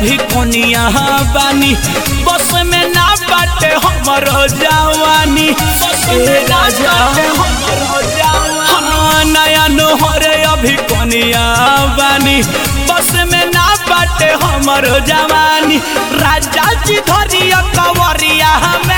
अभी कोनिया बानी बस में ना बाटे हमर जवानी ए राजा हाँ, नया नोहरे अभी कोनिया बानी बस में ना बाटे हमर जवानी राजा जी धरिया कवरिया हमें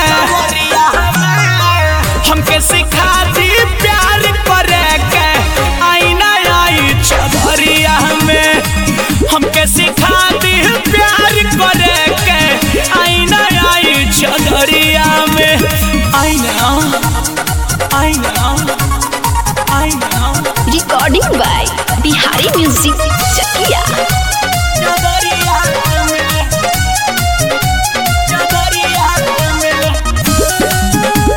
हमके सिखा दी प्यार करे के आईना आई चौधरिया में हमके सिखा दी प्यार करे के आईना आई चौधरिया में आईना आईना आईना recording by Bihari music Chakiya चौधरिया में चौधरिया में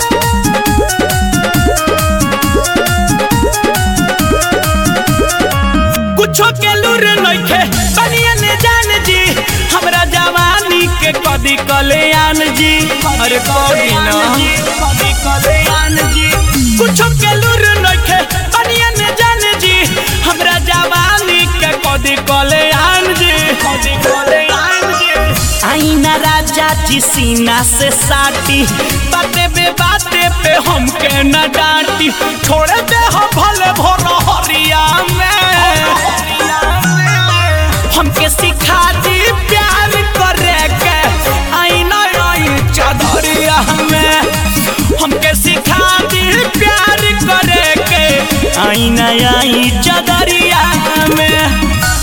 कुछो के लूर नइखे बनिया ने जान जी हमरा जवानी के कदी कल्याण जी अरे कदी ना कदी कल्याण जी कुछो के लूर नइखे बनिया ने जान जी हमरा जवानी के कदी कल्याण जी कदी कल्याण जी आईना राजा जी सीना से साटी बाते बे बाते पे हमके न डांटी छोड़े दे हो भले भोर हरिया में हमके सिखा दी प्यार करे के आईना आई चौधरिया में हमके सिखा दी प्यार करे के आईना आई चौधरिया में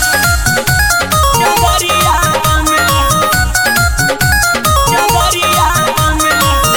चौधरिया में चौधरिया में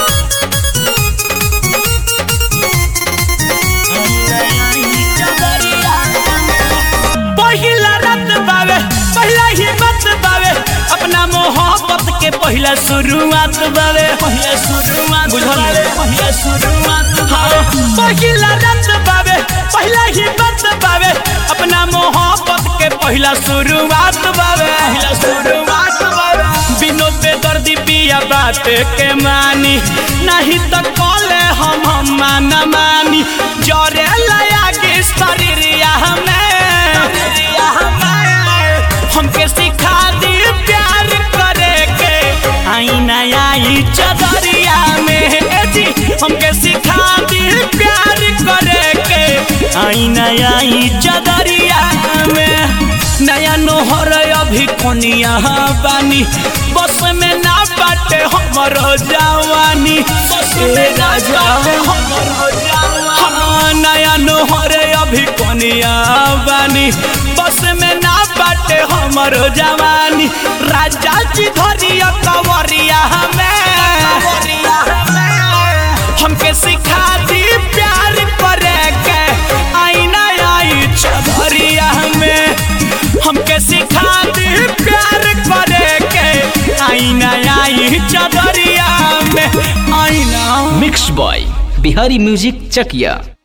पहिला रात बावे पहला ही बात बावे अपना मोहब्बत के पहला शुरुआत बावे पहला शुरुआत बुझल पहला शुरुआत हाँ पहिला रात बावे पहला ही बात बावे अपना मोहब्बत के पहला शुरुआत बावे पहला शुरुआत बावे बिनोद पे दर्दी पिया बात के मानी नहीं तो कॉले हम हम माना मानी जरे लया के शरीरिया हमें हमके सिखा दी प्यार करे के आईना आई चदरिया में ए जी हमके सिखा दी प्यार करे के आईना आई चदरिया में नया नोहर अभी कोनिया बानी बस में ना बाटे हमर जवानी ए राजा हाँ, नया नोहरे अभी कोनिया बानी बस में ना बाटे हमर जवानी राजा जी धरिया कवरिया हमें हमके सिखा दी प्यार करे के आईना आई चौधरिया में हमके सिखा दी प्यार करे के आईना आई चौधरिया में आईना mix by Bihari music Chakiya